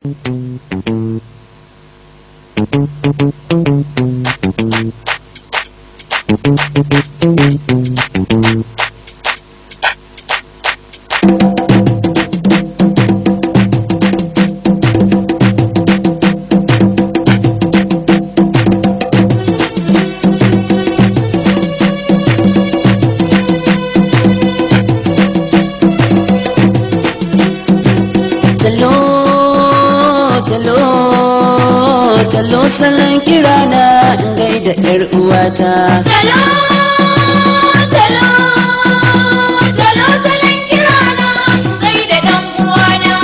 talo talo talo salon kirana in gaida yar uwata Talo, talo, talo salon kirana kai da ɗan uwana.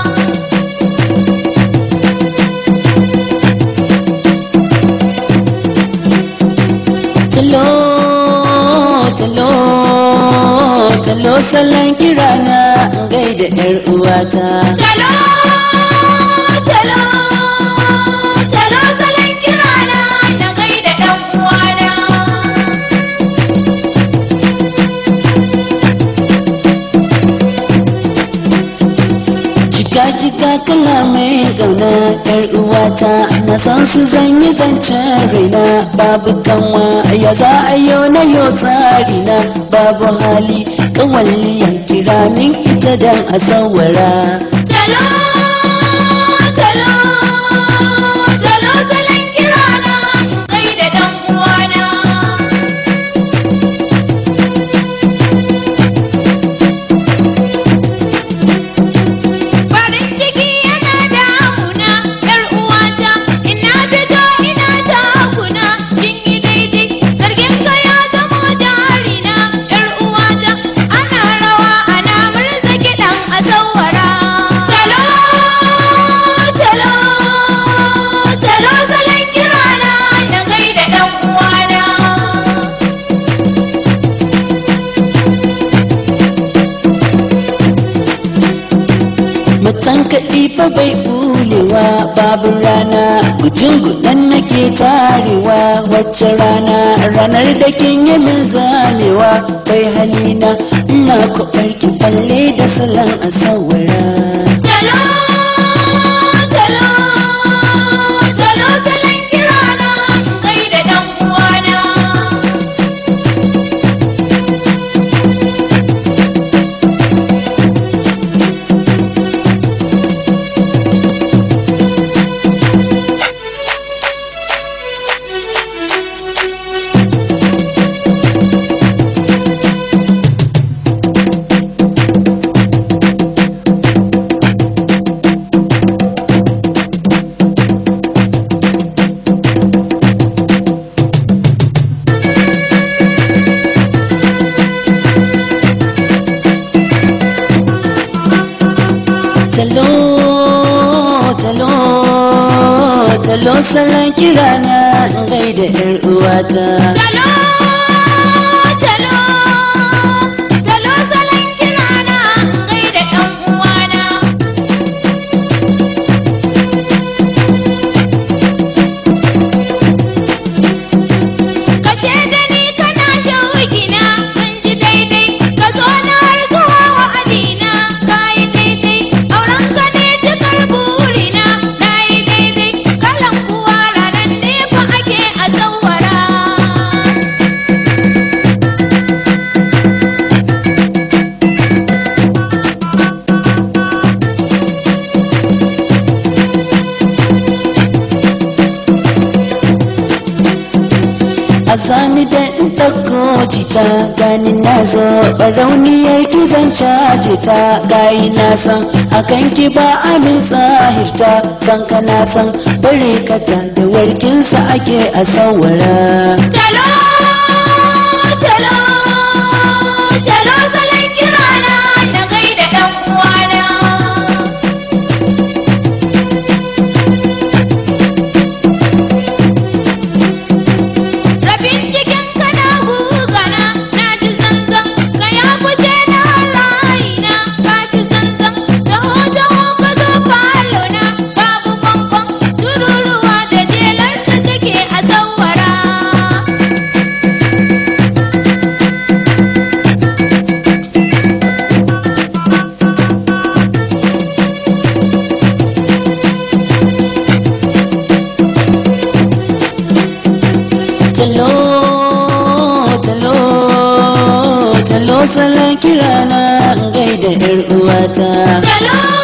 talo talo talo salon kirana in gaida yar uwata Talo, talo, talo salon kirana na kai da ɗan uwana. Jika jika kalamai gauna yar uwata na san su zan yi zancen raina babu kanwa ya za a yau na yau tsari na babu hali kawalliyan kira min ita dan a sawara Talo, talo, talo salon kirana kai da ɗan uwana. Farin ciki yana damuna, ‘yar uwata, ina fito ina takuna, kin yi daidai, zargin ka ya zamo jarina, ‘yar uwata, ana rawa ana murza kiɗan a sawara. Talo, talo, talo salon kirana na kai da ɗan uwana. Mutan kaɗi fa bai bulewa babu rana gujin gudan nake tarewa wacce rana ranar da kin yi min zamewa bai halina ina kwaɓar ki balle da salon a sawara Talo, talo, talo salon kirana kai da ɗan uwana. talo talo talo salon kirana in gaida yar uwata Talo, talo, talo salon kirana kai da ɗan uwana. Ka ce da ni kana shawugina an ji daidai ka so na har zuwa wa'adina ka yi daidai auren ka ne cikar burina na yi daidai kalan kuwa ranar ne fa ake a sawara. a zani da in ɗauko jita gani na zo barauniyar ki zan caje ta gayi na san akan ki ba amin tsahirta san ka na san bare kata da warkinsa ake a sawara Talo, talo, talo salon kirana na gaida ɗan uwana. Rabin cikin kana gugana na ji zanzan ka ya fice na harayina ka ci zanzan taho taho ka zo falona babu kwankwan tururuwa da jelar ta take a sawara. salon kirana in gaida yar uwata Salo